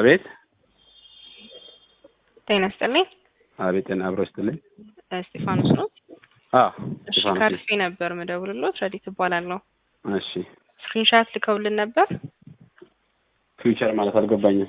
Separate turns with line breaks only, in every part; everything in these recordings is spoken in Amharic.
አቤት
ጤና ይስጥልኝ።
አቤት ጤና አብሮ ይስጥልኝ።
እስጢፋኖስ ነው።
አዎ
እሺ
ስጢፋኖስ
ካርፌ ነበር ምደውልሎት ረዲት እባላለሁ።
እሺ
ስክሪንሻት ልከውልን ነበር።
ፊውቸር ማለት አልገባኝም።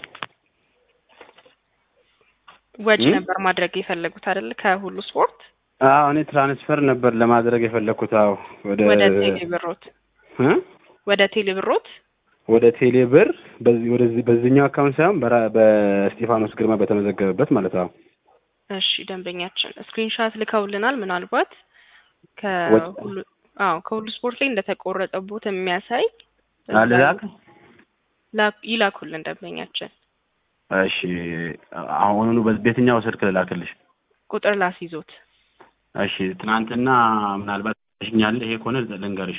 ወጪ
እ?
ነበር ማድረግ የፈለጉት አይደል? ከሁሉ ስፖርት
አዎ እኔ ትራንስፈር ነበር ለማድረግ የፈለኩት። አዎ ወደ
ወደ ቴሌ ብሮት
እ?
ወደ ቴሌ ብሮት
ወደ ቴሌ ብር በዚህ ወደዚህ በዚህኛው አካውንት ሳይሆን በራ በስጢፋኖስ ግርማ በተመዘገበበት ማለት ነው።
እሺ ደንበኛችን ስክሪንሻት ልከውልናል። ምናልባት
ወጭ-
ከሁሉ አዎ ከሁሉ ስፖርት ላይ እንደተቆረጠቦት የሚያሳይ
አልላክ
ላ- ይላኩልን ደንበኛችን።
እሺ አሁኑኑ በ- በየትኛው ስልክ ልላክልሽ?
ቁጥር ላስይዞት
እሺ ትናንትና ምናልባት ሽኛለ ይሄ ከሆነ ልንገርሽ።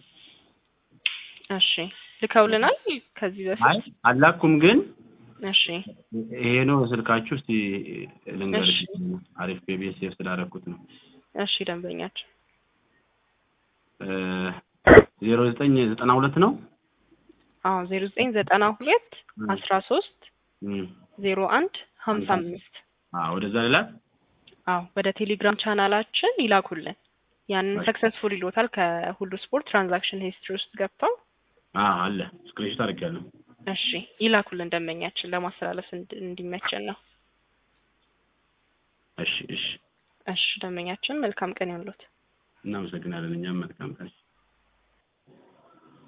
እሺ ልከውልናል ከዚህ
አይ
በፊት
አላኩም ግን
እሺ
ይሄ ነው ስልካችሁ። እስቲ ልንገርሽ።
እሺ።
አሪፍ ቤቤስ ሴፍ ስላደረኩት ነው።
እሺ ደንበኛችን
ዜሮ ዘጠኝ ዘጠና ሁለት ነው።
አዎ ዜሮ ዘጠኝ ዘጠና ሁለት
እ።
አስራ ሶስት
እም።
ዜሮ አንድ ሀምሳ አምስት
አዎ ወደዛ ሌላ
አዎ ወደ ቴሌግራም ቻናላችን ይላኩልን። ያንን
እሺ።
ሰክሰስፉል ይሎታል ከሁሉ ስፖርት ትራንዛክሽን ሂስትሪ ውስጥ ገብተው
አዎ አለ ስክሪንሾት አድርጌያለሁ።
እሺ ይላኩልን ደንበኛችን ለማስተላለፍ እንድ- እንዲመቸን ነው።
እሺ እሺ
እሺ ደንበኛችን መልካም ቀን ይሁንልዎት።
እናመሰግናለን። እኛም መልካም ቀን